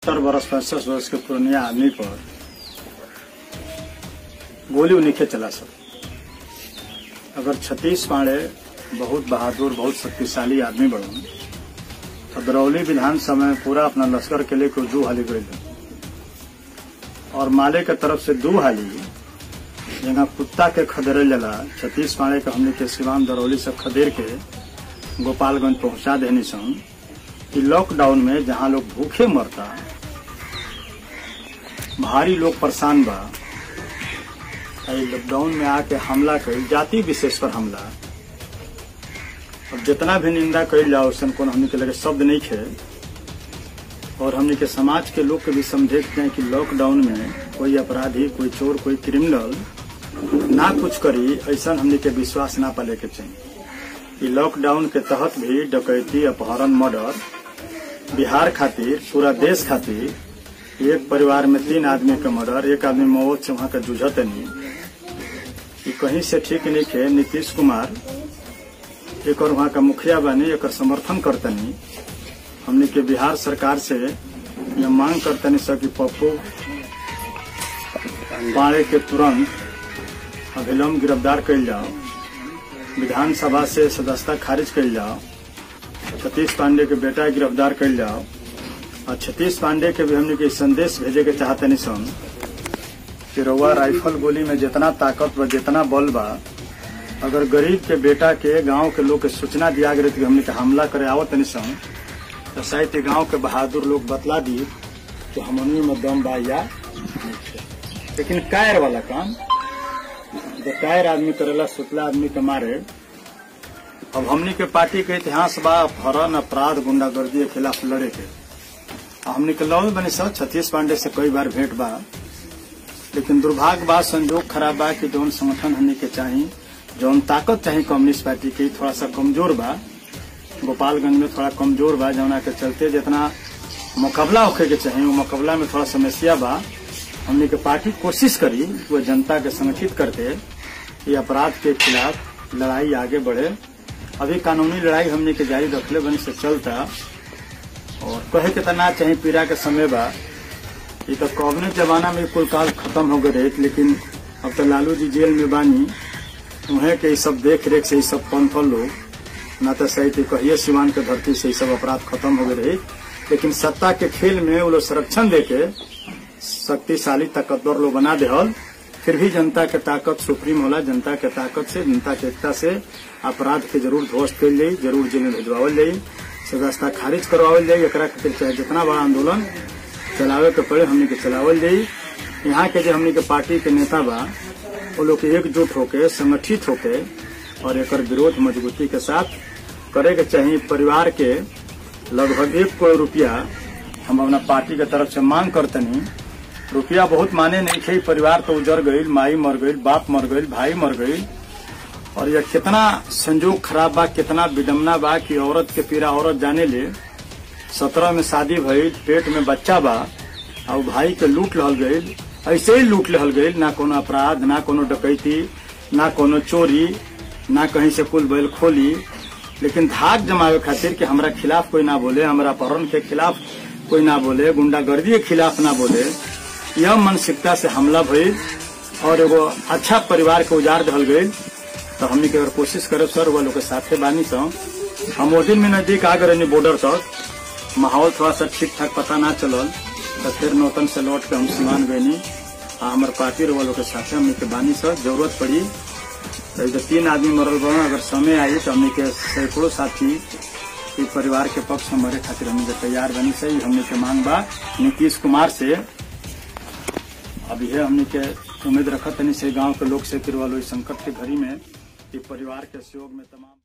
सत्तर बरस पैंसठ वर्ष के पुरनिया आदमी पर गोली उन्हीं चला सब अगर छतीश पांडे बहुत बहादुर बहुत शक्तिशाली आदमी बढ़न तो दरौली विधानसभा में पूरा अपना लश्कर के लिए दू हाली गई और माले के तरफ से दू हाली जहाँ कुत्ता के खदेरे जला छतीश पांडे के हमने के सिवान दरौली से खदेर के गोपालगंज पहुंचा देनी सन कि लॉकडाउन में जहाँ लोग भूखे मरता भारी लोग परेशान बा लॉकडाउन में आके हमला कल जाति विशेष पर हमला अब जितना भी निंदा कल जाओ उसन को हमने के लगे शब्द नहीं खे और हमने के समाज के लोग के भी समझे हैं कि लॉकडाउन में कोई अपराधी कोई चोर कोई क्रिमिनल ना कुछ करी ऐसा हमने के विश्वास ना पाले के चाहिए कि लॉकडाउन के तहत भी डकैती अपहरण मर्डर बिहार खातिर पूरा देश खातिर एक परिवार में तीन आदमी का मर्डर एक आदमी मौत से वहां का जूझत नहीं कि कहीं से ठीक नहीं खे नीतीश कुमार एक और वहां का मुखिया बनी एक समर्थन करतनी हमने के बिहार सरकार से यह मांग करतनी सर कि पप्पू पाड़े के तुरंत अभिलंब गिरफ्तार कल जाओ विधानसभा से सदस्यता खारिज कल जाओ सतीश पांडे के बेटा गिरफ्तार कल जाओ और छतीश पांडे के भी हमने के संदेश भेजे के चाहते नहीं सन कि रउआ राइफल गोली में जितना ताकत बा जितना बल बा अगर गरीब के बेटा के गांव के लोग के सूचना दिया गई कि हमने के हमला करे आवत नहीं सन तो शायद गांव के बहादुर लोग बतला दी कि हमनी में दम बा या लेकिन कायर वाला काम जो कायर आदमी करेला सुतला आदमी के मारे अब हमनी के पार्टी के इतिहास बा अपहरण अपराध गुंडागर्दी के खिलाफ लड़े के हमने के लॉ बने सर छतीश पांडे से कई बार भेंट बा लेकिन दुर्भाग्य बा संजोग खराब बा कि जौन संगठन हमने के चाहिए जौन ताकत चाहिए कम्युनिस्ट पार्टी की थोड़ा सा कमजोर बा गोपालगंज में थोड़ा कमजोर बा जौना के चलते जितना मुकाबला होखे के चाहिए वो मुकाबला में थोड़ा समस्या बा हमने के पार्टी कोशिश करी वो जनता के संगठित करके ये अपराध के खिलाफ लड़ाई आगे बढ़े अभी कानूनी लड़ाई हमने के जारी रखले बने से चलता और कहे के तना चाहे पीड़ा के समय बा ये तो कॉबने जमाना में कुल काल खत्म हो गए लेकिन अब तो लालू जी जेल में बानी उन्हें के सब देख रेख से सब पंथल लोग ना तो सही थी कहिए सिवान के धरती से सब अपराध खत्म हो गए लेकिन सत्ता के खेल में वो लोग संरक्षण देके शक्तिशाली ताकतवर लोग बना दे फिर भी जनता के ताकत सुप्रीम होला जनता के ताकत से जनता के एकता से अपराध के जरूर ध्वस्त कल जाये जरूर जेल में भेजवावल जाये सदस्यता खारिज करवावल जाये एक खातिर चाहे जितना बड़ा आंदोलन चलावे के पड़े हमने के चलावल जाये यहाँ के जो हमने के पार्टी के नेता बा वो लोग एकजुट होके संगठित होके और एक विरोध मजबूती के साथ करे के चाहिए परिवार के लगभग एक करोड़ रुपया हम अपना पार्टी के तरफ से मांग करतनी रुपया बहुत माने नहीं थे परिवार तो उजर गई माई मर गई बाप मर गई भाई मर गई और यह कितना संजोग खराब बा कितना विडम्बना बा कि औरत के पीड़ा औरत जाने ले सत्रह में शादी भइल पेट में बच्चा बा और भाई के लूट लहल गई ऐसे ही लूट लहल गई ना कोनो अपराध ना कोनो डकैती ना कोनो चोरी ना कहीं से कुल बैल खोली लेकिन धाक जमावे खातिर कि हमरा खिलाफ कोई ना बोले हमरा अपहरण के खिलाफ कोई ना बोले गुंडागर्दी के खिलाफ ना बोले यह मानसिकता से हमला भइल और एगो अच्छा परिवार के उजाड़ दहल गई तो हमने के अगर कोशिश करे सर वो लोग के साथे बानी तो हम वो दिन में नजदीक आ गए बॉर्डर तक माहौल थोड़ा सा ठीक ठाक पता ना चलल तो फिर नौतन से लौट के हम सीमान गयनी आ हमारे पार्टी वालों के साथे हमने के बानी सर जरूरत पड़ी तो इधर तीन आदमी मरल बा अगर समय आई तो हमने के सैकड़ों साथी ई परिवार के पक्ष में मरे खातिर हमने के तैयार बनी सही हमने के मांग बा नीतीश कुमार से अब यह हमने के उम्मीद रखत नहीं से गांव के लोग से फिर वालों इस संकट के घड़ी में ई परिवार के सहयोग में तमाम